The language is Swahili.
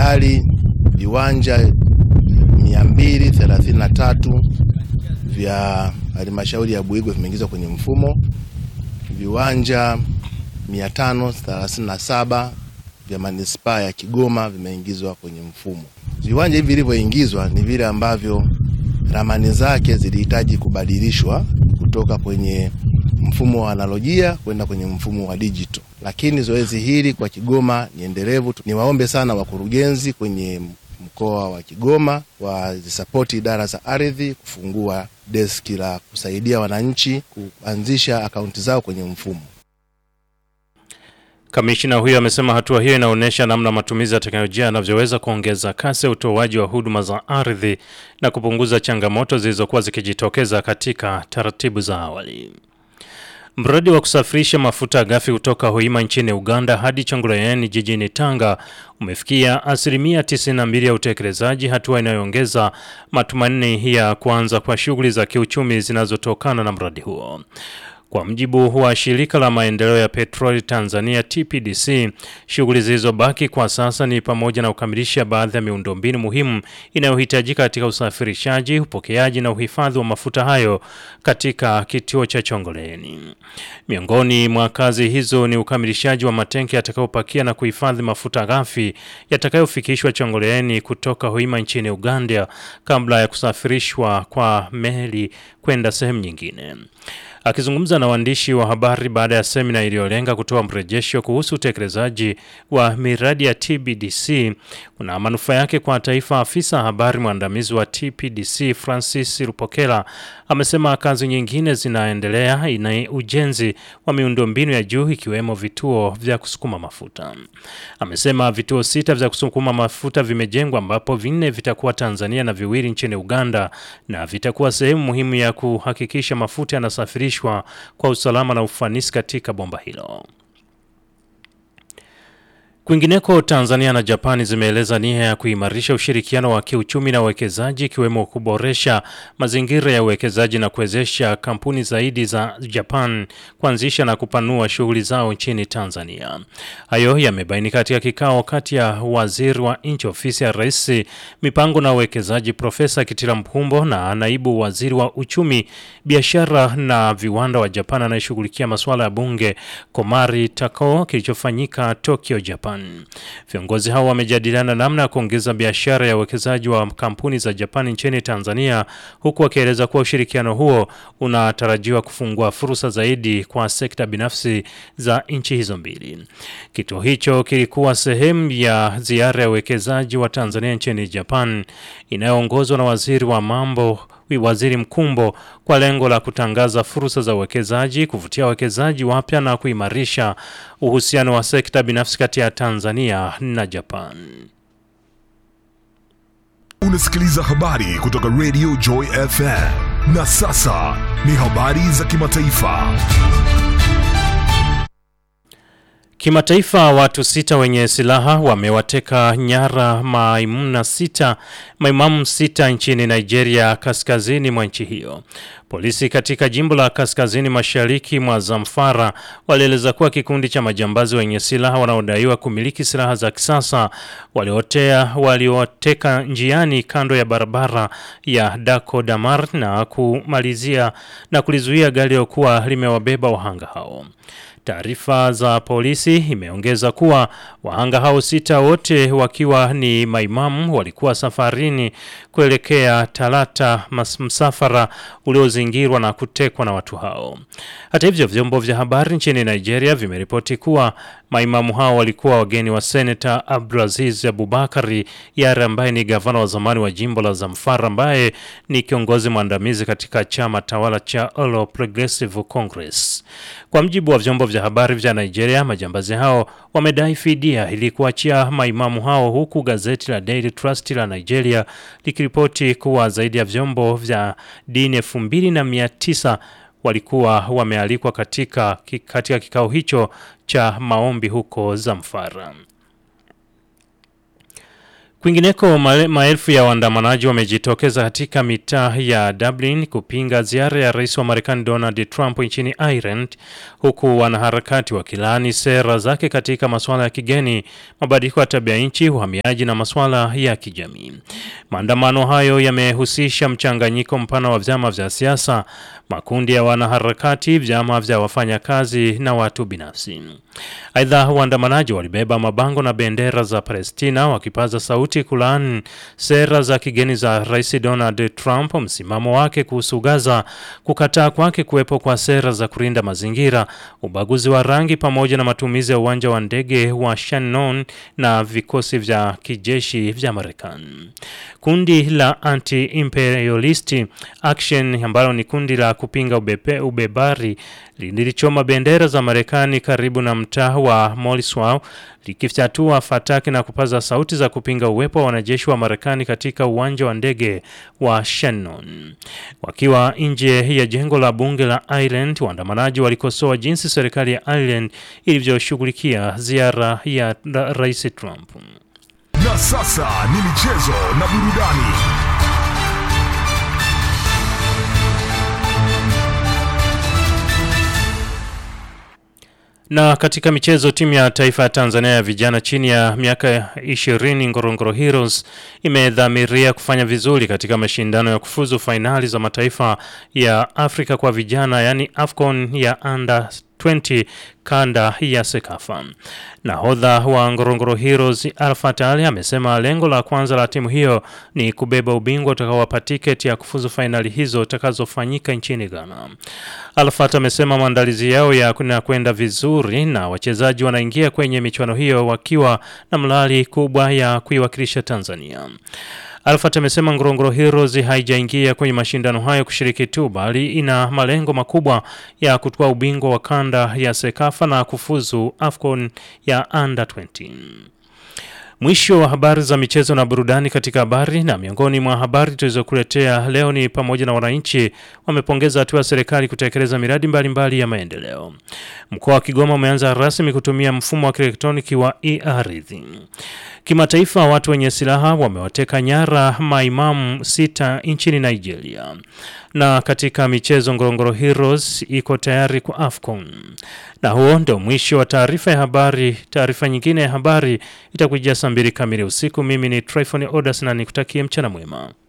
tayari viwanja 233 vya halmashauri ya Buigwe vimeingizwa kwenye mfumo, viwanja 537 vya manispaa ya Kigoma vimeingizwa kwenye mfumo. Viwanja hivi vilivyoingizwa ni vile ambavyo ramani zake zilihitaji kubadilishwa kutoka kwenye mfumo wa analojia kwenda kwenye mfumo wa digital, lakini zoezi hili kwa Kigoma ni endelevu. Niwaombe sana wakurugenzi kwenye mkoa wa Kigoma wazisapoti idara za ardhi kufungua deski la kusaidia wananchi kuanzisha akaunti zao kwenye mfumo. Kamishina huyo amesema hatua hiyo inaonyesha namna matumizi ya teknolojia yanavyoweza kuongeza kasi ya utoaji wa huduma za ardhi na kupunguza changamoto zilizokuwa zikijitokeza katika taratibu za awali. Mradi wa kusafirisha mafuta ghafi kutoka Hoima nchini Uganda hadi Chongoleani jijini Tanga umefikia asilimia 92 ya utekelezaji, hatua inayoongeza matumaini ya kuanza kwa shughuli za kiuchumi zinazotokana na mradi huo. Kwa mjibu wa shirika la maendeleo ya petroli Tanzania TPDC, shughuli zilizobaki kwa sasa ni pamoja na kukamilisha baadhi ya miundombinu muhimu inayohitajika katika usafirishaji, upokeaji na uhifadhi wa mafuta hayo katika kituo cha Chongoleani. Miongoni mwa kazi hizo ni ukamilishaji wa matenki yatakayopakia na kuhifadhi mafuta ghafi yatakayofikishwa Chongoleani kutoka Hoima nchini Uganda kabla ya kusafirishwa kwa meli kwenda sehemu nyingine. Akizungumza na waandishi wa habari baada ya semina iliyolenga kutoa mrejesho kuhusu utekelezaji wa miradi ya TBDC kuna manufaa yake kwa taifa, afisa habari mwandamizi wa TPDC Francis Rupokela amesema kazi nyingine zinaendelea ina ujenzi wa miundombinu ya juu ikiwemo vituo vya kusukuma mafuta. Amesema vituo sita vya kusukuma mafuta vimejengwa ambapo vinne vitakuwa Tanzania na viwili nchini Uganda na vitakuwa sehemu muhimu ya kuhakikisha mafuta yanasafirishwa kwa usalama na ufanisi katika bomba hilo. Kwingineko, Tanzania na Japani zimeeleza nia ya kuimarisha ushirikiano wa kiuchumi na uwekezaji ikiwemo kuboresha mazingira ya uwekezaji na kuwezesha kampuni zaidi za Japan kuanzisha na kupanua shughuli zao nchini Tanzania. Hayo yamebainika katika kikao kati ya waziri wa nchi ofisi ya Rais mipango na uwekezaji Profesa Kitila Mkumbo na naibu waziri wa uchumi, biashara na viwanda wa Japan anayeshughulikia masuala ya bunge Komari Takao kilichofanyika Tokyo, Japan. Viongozi hao wamejadiliana namna ya kuongeza biashara ya uwekezaji wa kampuni za Japani nchini Tanzania, huku wakieleza kuwa ushirikiano huo unatarajiwa kufungua fursa zaidi kwa sekta binafsi za nchi hizo mbili. Kituo hicho kilikuwa sehemu ya ziara ya uwekezaji wa Tanzania nchini Japan inayoongozwa na waziri wa mambo Waziri Mkumbo kwa lengo la kutangaza fursa za uwekezaji, kuvutia wawekezaji wapya na kuimarisha uhusiano wa sekta binafsi kati ya Tanzania na Japan. Unasikiliza habari kutoka Radio Joy FM. Na sasa ni habari za kimataifa. Kimataifa, watu sita wenye silaha wamewateka nyara maimuna sita, maimamu sita nchini Nigeria, kaskazini mwa nchi hiyo. Polisi katika jimbo la kaskazini mashariki mwa Zamfara walieleza kuwa kikundi cha majambazi wenye silaha wanaodaiwa kumiliki silaha za kisasa waliotea walioteka njiani kando ya barabara ya Dako Damar na kumalizia na kulizuia gari lilokuwa limewabeba wahanga hao. Taarifa za polisi imeongeza kuwa wahanga hao sita wote wakiwa ni maimamu walikuwa safarini kuelekea Talata, msafara uliozingirwa na kutekwa na watu hao. Hata hivyo, vyombo vya habari nchini Nigeria vimeripoti kuwa maimamu hao walikuwa wageni wa seneta Abdulaziz Abubakari Yare ambaye ni gavana wa zamani wa jimbo la Zamfara ambaye ni kiongozi mwandamizi katika chama tawala cha All Progressive Congress. Kwa mjibu wa vyombo vya habari vya Nigeria, majambazi hao wamedai fidia ili kuachia maimamu hao, huku gazeti la Daily Trust la Nigeria likiripoti kuwa zaidi ya vyombo vya dini elfu mbili na mia tisa walikuwa wamealikwa katika, katika kikao hicho cha maombi huko Zamfara. Kwingineko, male- maelfu ya waandamanaji wamejitokeza katika mitaa ya Dublin kupinga ziara ya rais wa Marekani Donald Trump nchini Ireland, huku wanaharakati wakilaani sera zake katika masuala ya kigeni, mabadiliko ya tabia nchi, uhamiaji na masuala ya kijamii. Maandamano hayo yamehusisha mchanganyiko mpana wa vyama vya siasa, makundi ya wanaharakati, vyama vya wafanyakazi na watu binafsi. Aidha, waandamanaji walibeba mabango na bendera za Palestina wakipaza sauti kulaani sera za kigeni za Rais Donald Trump, msimamo wake kuhusu Gaza, kukataa kwake kuwepo kwa sera za kulinda mazingira, ubaguzi wa rangi, pamoja na matumizi ya uwanja wa ndege wa Shannon na vikosi vya kijeshi vya Marekani. Kundi la Anti-Imperialist Action ambalo ni kundi la kupinga ubepe, ubebari lilichoma bendera za Marekani karibu na mtaa wa Morrisville likifyatua fataki na kupaza sauti za kupinga uwepo wa wanajeshi wa Marekani katika uwanja wa ndege wa Shannon. Wakiwa nje ya jengo la bunge la Ireland, waandamanaji walikosoa jinsi serikali ya Ireland ilivyoshughulikia ziara ya ra- Rais Trump. Na sasa ni michezo na burudani. Na katika michezo, timu ya taifa ya Tanzania ya vijana chini ya miaka 20 Ngorongoro Heroes imedhamiria kufanya vizuri katika mashindano ya kufuzu fainali za mataifa ya Afrika kwa vijana, yaani AFCON ya under 20 kanda ya Sekafa. Nahodha wa Ngorongoro Heroes Alpha Ali amesema lengo la kwanza la timu hiyo ni kubeba ubingwa utakaowapa tiketi ya kufuzu fainali hizo utakazofanyika nchini Ghana. Alfat amesema maandalizi yao ya na kwenda vizuri na wachezaji wanaingia kwenye michuano hiyo wakiwa na mlali kubwa ya kuiwakilisha Tanzania. Alfat amesema Ngorongoro Heroes haijaingia kwenye mashindano hayo kushiriki tu bali ina malengo makubwa ya kutoa ubingwa wa kanda ya Sekafa na kufuzu AFCON ya under 20. Mwisho wa habari za michezo na burudani katika habari na miongoni mwa habari tulizokuletea leo ni pamoja na wananchi wamepongeza hatua ya serikali kutekeleza miradi mbalimbali mbali ya maendeleo. Mkoa wa Kigoma umeanza rasmi kutumia mfumo wa kielektroniki wa e-ardhi. Kimataifa, watu wenye silaha wamewateka nyara maimamu sita nchini Nigeria. Na katika michezo, Ngorongoro Heroes iko tayari kwa AFCON. Na huo ndio mwisho wa taarifa ya habari. Taarifa nyingine ya habari itakujia saa mbili kamili usiku. Mimi ni Tryphon Odas na nikutakie mchana mwema.